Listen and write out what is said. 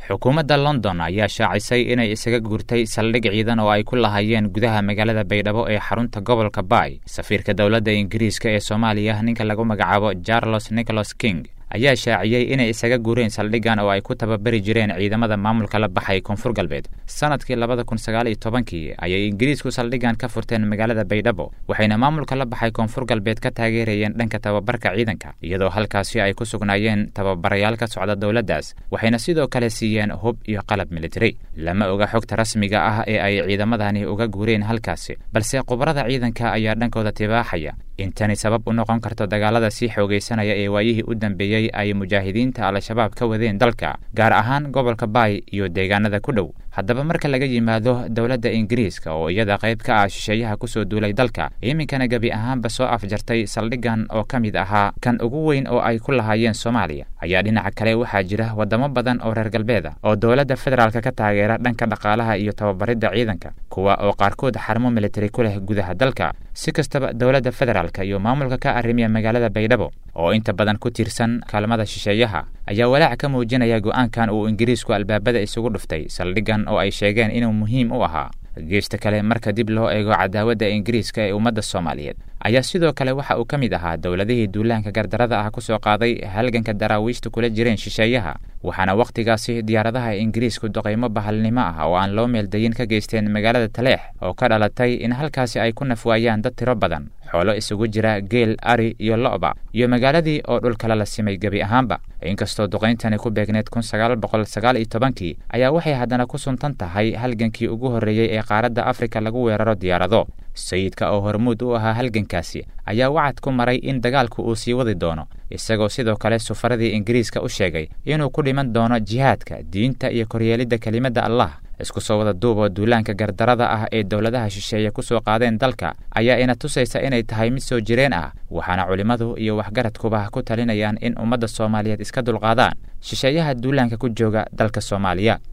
xukuumadda london ayaa shaacisay inay isaga guurtay saldhig ciidan oo ay ku lahaayeen gudaha magaalada baydhabo ee xarunta gobolka baay safiirka dowladda ingiriiska ee soomaaliya ninka lagu magacaabo charles nicholas king ayaa shaaciyey inay isaga guureen saldhiggan oo ay ku tababari jireen ciidamada maamulka la baxay koonfur galbeed sanadkii labada kun sagaal iyo tobankii ayay ingiriisku saldhiggan ka furteen magaalada baydhabo waxayna maamulka la baxay koonfur galbeed ka taageerayeen dhanka tababarka ciidanka iyadoo halkaasi ay ku sugnaayeen tababarayaal ka socda dowladdaas waxayna sidoo kale siiyeen hub iyo qalab militari lama oga xogta rasmiga ah ee ay ciidamadani uga guureen halkaasi balse khubarada ciidanka ayaa dhankooda tibaaxaya in tani sabab u noqon karto dagaalada sii xoogaysanaya ee waayihii u dambeeyey ay mujaahidiinta al-shabaab ka wadeen dalka gaar ahaan gobolka baay iyo deegaanada ku dhow haddaba marka laga yimaado dowladda ingiriiska oo iyada qayb ka ah shisheeyaha kusoo duulay dalka iminkana gebi ahaanba soo afjartay saldhiggan oo ka mid ahaa kan ugu weyn oo ay ku lahaayeen soomaaliya ayaa dhinaca kale waxaa jira waddamo badan oo reer galbeeda oo dowladda federaalka ka taageera dhanka dhaqaalaha iyo tababaridda ciidanka kuwa oo qaarkood xarmo militari ku leh gudaha dalka si kastaba dowladda federaalka iyo maamulka ka arrimiya magaalada baydhabo oo inta badan ku tiirsan kaalmada shisheeyaha ayaa walaac ka muujinaya go'aankan uu ingiriisku albaabada isugu dhuftay saldhiggan oo ay sheegeen inuu muhiim u ahaa geesta kale marka dib loo eego cadaawadda ingiriiska ee ummadda soomaaliyeed ayaa sidoo kale waxa uu ka mid ahaa dowladihii duulaanka gardarada ah ku soo qaaday halganka daraawiishta kula jireen shisheeyaha waxaana wakhtigaasi diyaaradaha ingiriisku duqaymo bahalnimo ah oo aan loo meeldayin ka geysteen magaalada taleex oo ka dhalatay in halkaasi ay ku nafwaayaan dad tiro badan xoolo isugu jira geel ari iyo lo'ba iyo magaaladii oo dhul kale la simay gebi ahaanba inkastoo duqayntani ku beegneed kun sagaal boqol sagaal iyo tobankii ayaa waxay haddana ku suntan tahay halgankii ugu horreeyey ee qaaradda afrika lagu weeraro diyaarado sayidka oo hormuud u ahaa halgankaasi ayaa wacad ku maray in dagaalku uu sii wadi doono isagoo sidoo kale sufaradii ingiriiska u sheegay inuu ku dhiman doono jihaadka diinta iyo koryeelidda kelimadda allah isku soo wada duub oo duulaanka gardarada ah ee dowladaha shisheeye ku soo qaadeen dalka ayaa ina tusaysa inay tahay mid soo jireen ah waxaana culimmadu iyo waxgaradkuba ku talinayaan in ummadda soomaaliyeed iska dulqaadaan shisheeyaha duulaanka ku jooga dalka soomaaliya